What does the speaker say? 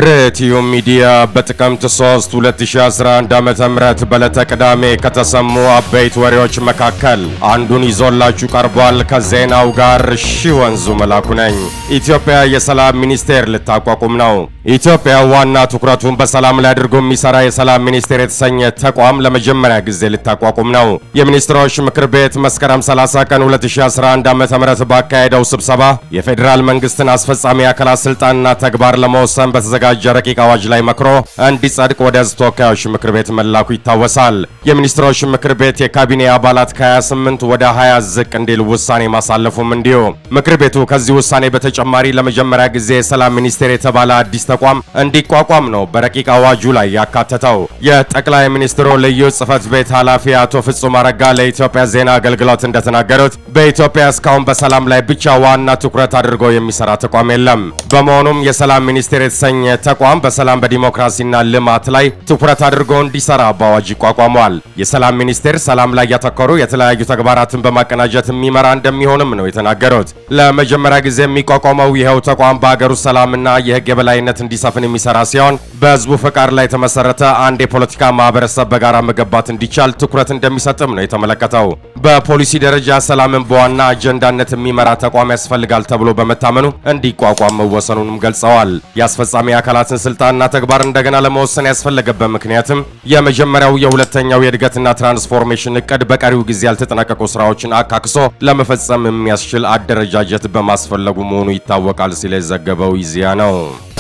ርትዩ ሚዲያ በጥቅምት 3 2011 ዓ.ም በዕለተ ቅዳሜ ከተሰሙ አበይት ወሬዎች መካከል አንዱን ይዞላችሁ ቀርቧል። ከዜናው ጋር ሺ ወንዙ መላኩ ነኝ። ኢትዮጵያ የሰላም ሚኒስቴር ልታቋቁም ነው። ኢትዮጵያ ዋና ትኩረቱን በሰላም ላይ አድርጎ የሚሰራ የሰላም ሚኒስቴር የተሰኘ ተቋም ለመጀመሪያ ጊዜ ልታቋቁም ነው። የሚኒስትሮች ምክር ቤት መስከረም 30 ቀን 2011 ዓ.ም ባካሄደው ስብሰባ የፌዴራል መንግስትን አስፈጻሚ አካላት ስልጣንና ተግባር ለመወሰን በተዘጋጀ ረቂቅ አዋጅ ላይ መክሮ እንዲጸድቅ ወደ ሕዝብ ተወካዮች ምክር ቤት መላኩ ይታወሳል። የሚኒስትሮች ምክር ቤት የካቢኔ አባላት ከ28 ወደ 20 ዝቅ እንዲል ውሳኔ ማሳለፉም እንዲሁ። ምክር ቤቱ ከዚህ ውሳኔ በተጨማሪ ለመጀመሪያ ጊዜ የሰላም ሚኒስቴር የተባለ አዲስ ተቋም እንዲቋቋም ነው በረቂቅ አዋጁ ላይ ያካተተው። የጠቅላይ ሚኒስትሩ ልዩ ጽህፈት ቤት ኃላፊ አቶ ፍጹም አረጋ ለኢትዮጵያ ዜና አገልግሎት እንደተናገሩት በኢትዮጵያ እስካሁን በሰላም ላይ ብቻ ዋና ትኩረት አድርጎ የሚሰራ ተቋም የለም። በመሆኑም የሰላም ሚኒስቴር የተሰኘ ተቋም በሰላም በዲሞክራሲና ልማት ላይ ትኩረት አድርጎ እንዲሰራ በአዋጅ ይቋቋመዋል። የሰላም ሚኒስቴር ሰላም ላይ ያተኮሩ የተለያዩ ተግባራትን በማቀናጀት የሚመራ እንደሚሆንም ነው የተናገሩት። ለመጀመሪያ ጊዜ የሚቋቋመው ይኸው ተቋም በሀገር ውስጥ ሰላምና የህግ የበላይነት እንዲሰፍን የሚሰራ ሲሆን በህዝቡ ፈቃድ ላይ የተመሰረተ አንድ የፖለቲካ ማህበረሰብ በጋራ መገንባት እንዲቻል ትኩረት እንደሚሰጥም ነው የተመለከተው። በፖሊሲ ደረጃ ሰላምን በዋና አጀንዳነት የሚመራ ተቋም ያስፈልጋል ተብሎ በመታመኑ እንዲቋቋም መወሰኑንም ገልጸዋል። የአስፈጻሚ አካላትን ስልጣንና ተግባር እንደገና ለመወሰን ያስፈለገበት ምክንያትም የመጀመሪያው የሁለተኛው የእድገትና ትራንስፎርሜሽን እቅድ በቀሪው ጊዜ ያልተጠናቀቁ ስራዎችን አካክሶ ለመፈጸም የሚያስችል አደረጃጀት በማስፈለጉ መሆኑ ይታወቃል ሲል የዘገበው ኢዜአ ነው።